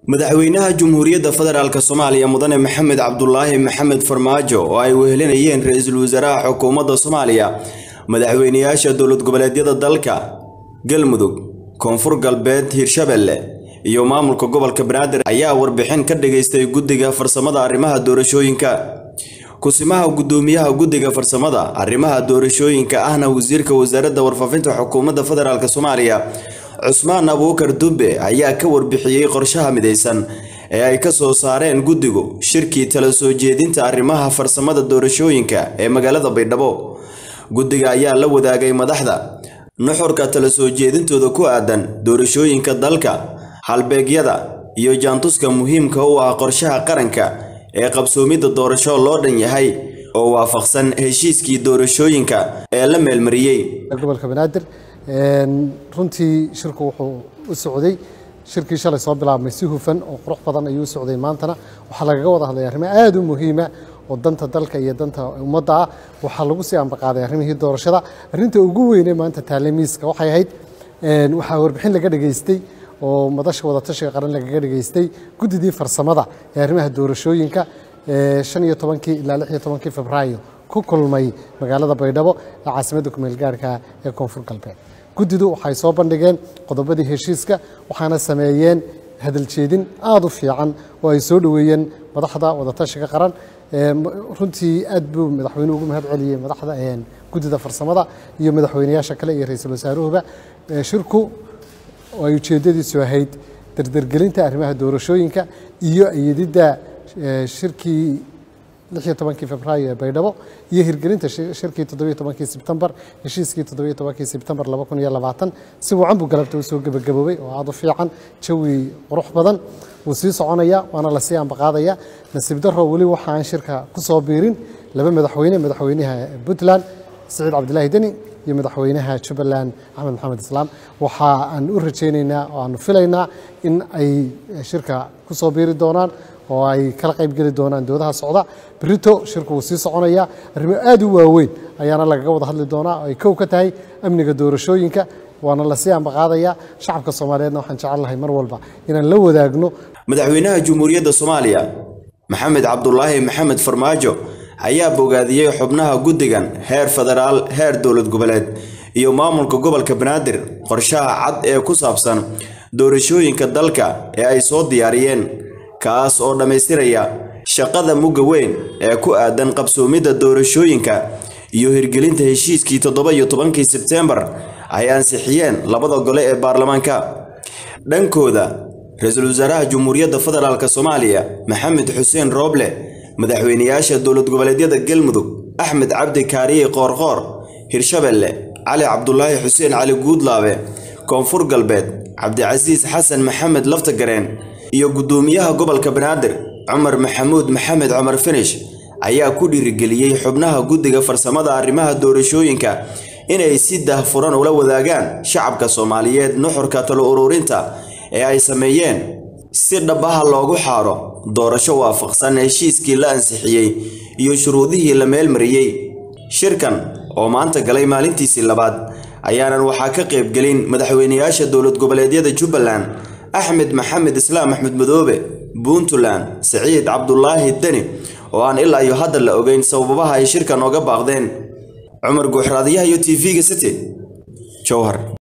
madaxweynaha Jamhuuriyadda Federaalka Soomaaliya Mudane Maxamed Cabdulaahi Maxamed Farmaajo oo ay wehelinayeen ra'iisul wasaaraha xukuumadda Soomaaliya madaxweynayaasha dowlad goboleedyada dalka Galmudug Koonfur Galbeed Hirshabelle iyo maamulka gobolka Banaadir ayaa warbixin ka dhageystay guddiga farsamada arrimaha doorashooyinka kusimaha gudoomiyaha guddiga farsamada arrimaha doorashooyinka ahna wasiirka wasaaradda warfaafinta xukuumadda federaalk Soomaaliya Cusmaan Abuukar Dube ayaa ka warbixiyey qorshaha midaysan ee ay ka soo saareen guddigu shirkii tala soo jeedinta arrimaha farsamada doorashooyinka ee magaalada Baydhabo guddiga ayaa la wadaagay madaxda nuxurka tala soo jeedintooda ku aadan doorashooyinka dalka halbeegyada iyo jaantuska muhiimka u ah qorshaha qaranka ee qabsoomidda doorasho loo dhan yahay oo waafaqsan heshiiskii doorashooyinka ee la meelmariyey gobolka banaadir runtii shirku wuxuu u socday shirkii shalay soo bilaabmay si hufan oo qurux badan ayuu u socday maantana waxaa lagaga wada hadlay arrimo aad u muhiima oo danta dalka iyo danta ummadda ah waxaa lagu sii ambaqaaday arrimihii doorashada arrinta ugu weynee maanta taalemiiska waxay ahayd waxaa warbixin laga dhageystay oo madasha wadatashiga qaran lagaga dhageystay guddidii farsamada ee arrimaha doorashooyinka shan iyo tobankii ilaa lix iyo tobankii febraayo ku kulmay magaalada baydhabo ee caasimadda kumeel gaarhka ee koonfur galbeed guddidu waxay soo bandhigeen qodobadii heshiiska waxaana sameeyeen hadaljeedin aada u fiican oo ay soo dhoweeyeen madaxda wadatashiga qaran runtii aad buu madaxweynuhu ugu mahad celiyey madaxda guddida farsamada iyo madaxweynayaasha kale iyo ra-iisul wasaaruhuba shirku oo ay ujeeddadiisu ahayd dardargelinta arrimaha doorashooyinka iyo iyadidda shirkii lixiyo tobankii febraayo ee baydhabo iyo hirgelinta shirkii toddobiyo tobankii sebtembar heshiiskii toddobiyo tobankii sebtembar laba kun iyo labaatan si wacan buu galabta u soo gebagaboobay oo aada u fiican jawi qurux badan wuu sii soconaya waana lasii ambaqaadaya nasiib darro weli waxa aan shirka ku soo biirin laba madaxweyne madaxweynaha puntland siciid cabdilaahi deni iyo madaxweynaha jubbaland axmed maxamed islaam waxa aan u rajaynaynaa oo aanu filaynaa in ay shirka ku soo biiri doonaan oo ay kala qayb geli doonaan doodaha socda berito shirku wuu sii soconaya arrimo aad u waaweyn ayaana lagaga wada hadli doonaa oo ay kow ka tahay amniga doorashooyinka waana lasii ambaqaadaya shacabka soomaaliyeedna waxaan jecel lahay mar walba inaan la wadaagno madaxweynaha Jamhuuriyadda Soomaaliya Maxamed Cabdulaahi Maxamed Farmaajo ayaa bogaadiyey xubnaha guddigan heer federaal heer dowlad goboleed iyo maamulka gobolka Banaadir qorshaha cad ee ku saabsan doorashooyinka dalka ee ay soo diyaariyeen kaas oo dhammaystiraya shaqada mugga weyn ee ku aadan qabsoomidda doorashooyinka iyo hirgelinta heshiiskii toddoba iyo tobankii sebteembar ay ansixiyeen labada gole ee baarlamaanka dhankooda ra-iisul wasaaraha Jamhuuriyadda Federaalk Soomaaliya Maxamed Xuseen Rooble madaxweynayaasha dowlad goboleedyada Galmudug Axmed Cabdi Kaariye Qoorqoor Hirshabelle Cali Cabdulaahi Xuseen Cali Guudlaabe Koonfur Galbeed Cabdicasiis Xasan Maxamed Laftagareen iyo gudoomiyaha gobolka Banaadir Cumar Maxamuud Maxamed Cumar Finish ayaa ku dhiirigeliyey xubnaha guddiga farsamada arrimaha doorashooyinka inay si daahfuran ula wadaagaan shacabka Soomaaliyeed nuxurka talo ururinta ee ay sameeyeen si dhabaha loogu xaaro doorasho waafaqsan heshiiskii la ansixiyey iyo shuruudihii la meelmariyey shirkan oo maanta galay maalintiisii labaad ayaanan waxaa ka qaybgelin madaxweynayaasha dowlad goboleedyada Jubbaland axmed maxamed islaam axmed madoobe puntland siciid cabdulaahi deni oo aan ilaa iyo hadda la ogeyn sababaha ay shirkan ooga baaqdeen cumar guuxraadiyaha iyo t v-ga city jowhar